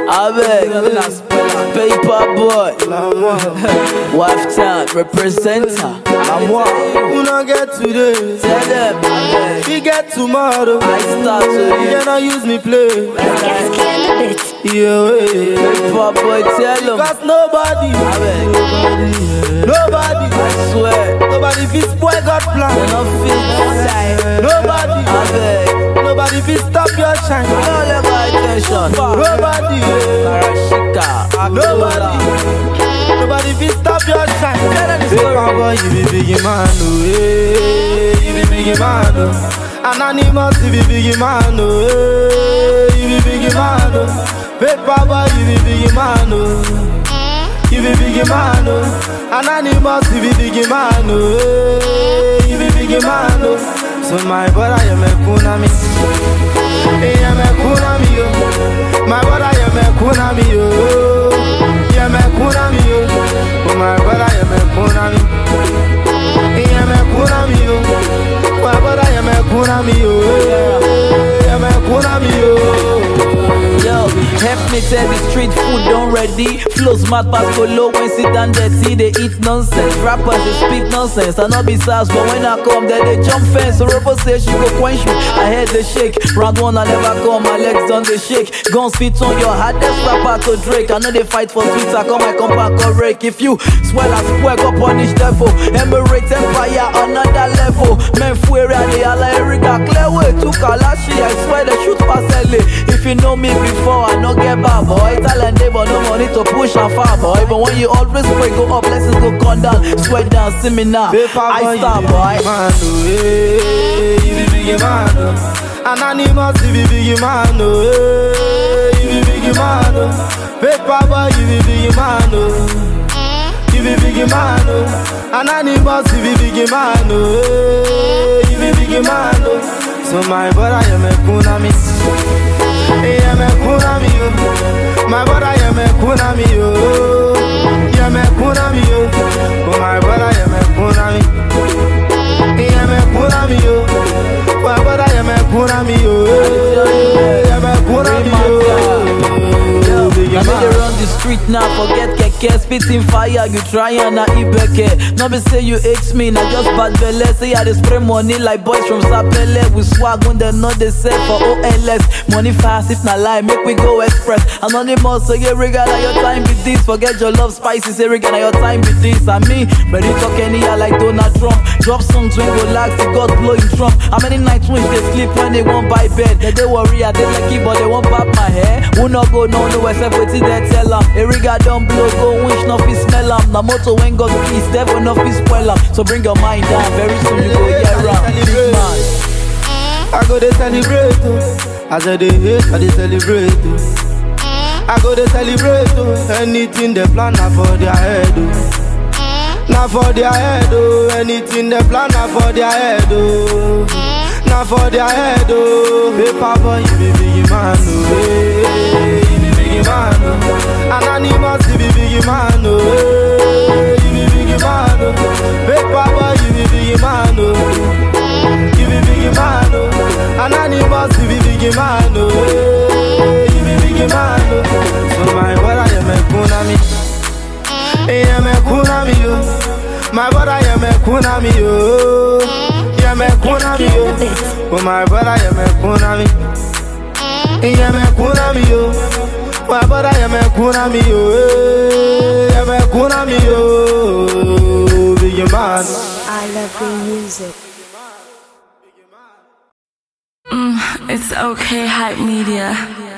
Abeg, paper boy, wife town representer. Who not get today? Tell them, abeg, We get tomorrow. I start You today. cannot use me play. Yeah, way. Paper boy, tell them, Cause nobody, abeg, nobody, I swear, nobody fit spoil God they plan. no fit. Nobody, Abeg, nobody fit stop your shine. no let my attention. Nobody, yeah. Karashika, nobody, nobody fit stop your shine. Tell them the Paper story. boy, you be big man, oh, hey, you be big man, oh. Anonymous, you be big man, oh, hey, you be big man, oh. Paper boy, you be big man, oh. You be big man, oh. Anonymous, you be big man, oh. Hey, you be big man, oh. So my brother, you me kunami. Hey, you me kunami, oh. My brother, you me kunami, oh. You me kunami, oh. Oh, my brother, you me kunami. Hey, you me kunami, oh. My brother, you me kunami, oh. Hey, You me kunami, oh. Yo, help me tell the street food done ready. Flows mad pass go low when sit down dirty. They eat nonsense. Rappers they speak nonsense. I know be sass, but when I come, then they jump fence. So Robo say she go quench me. I head the shake. Round one I never come, my legs done the shake. Guns fit on your heart, that's rapper to Drake. I know they fight for sweets. I come, I come back correct. If you swell as swear, go punish devil. Emirates empire another level. Men fuere they all Erica clear way to Kalashi. I swear they shoot past LA. If you know me before, I no get bad boy. Talent they but no money to push and far boy. But when you always pray, go up, blessings go come down. Sweat down, see me now. Paper boy, I you stop be boy. big man, oh, hey, you be big man, oh. Anonymous, you be big man, oh, hey, you be big man, oh. Paper boy, you be big man, oh. You be big man, oh. Anonymous, you be big man, oh, hey, you be big man, oh. So my brother, you me kunami. Hey, you me kunami, oh. My brother, you me kunami, oh. You me kunami, oh. Oh, my brother, you me kunami. Yeah, me puna mi yo. Wa bada yeah me puna mi yo. Yeah, me puna mi yo. Big Now me man. they run the street now, forget keke Spitting fire, you try and na ibeke No be say you hate me, na just bad belle Say I dey spray money like boys from Sapele We swag when they know they sell for OLS Money fast, if na lie, make we go express Anonymous, say yeah, regala your time be this Forget your love spicy, say regala your time be this And me, ready talk any like Donald Trump Drop songs when go lag, see God blow in Trump How many nights when they sleep when they won't buy bed They dey worry, I dey lucky, but they won't pop my hair Who not go no no except wetin they tell am Eriga don blow, go wish no fit smell am Na motor when God peace, devil no fit spoil am So bring your mind down, very soon you go hear am Big man I go dey celebrate oh. As I dey hate, I dey celebrate oh. I go dey celebrate oh. Anything they plan na for their head oh. Na for their head oh. Anything they plan na for their head oh. Na for their head oh. Paper boy, you be big man oh. Hey, you be big man oh. Anonymous, you be big man oh. Hey, you be big man oh. Paper boy, you be big man oh. You be big man, oh. Anonymous, you be big man, oh. Hey, You be big man, oh. So my brother, you me kunami. Hey, you me kunami, oh. My brother, you me kunami, oh. You me kunami, oh. Oh, my brother, you me kunami. Hey, you me kunami, oh. My brother, you me kunami, oh. Hey, You me kunami, oh. Big man. I love the music. It's okay, hype media.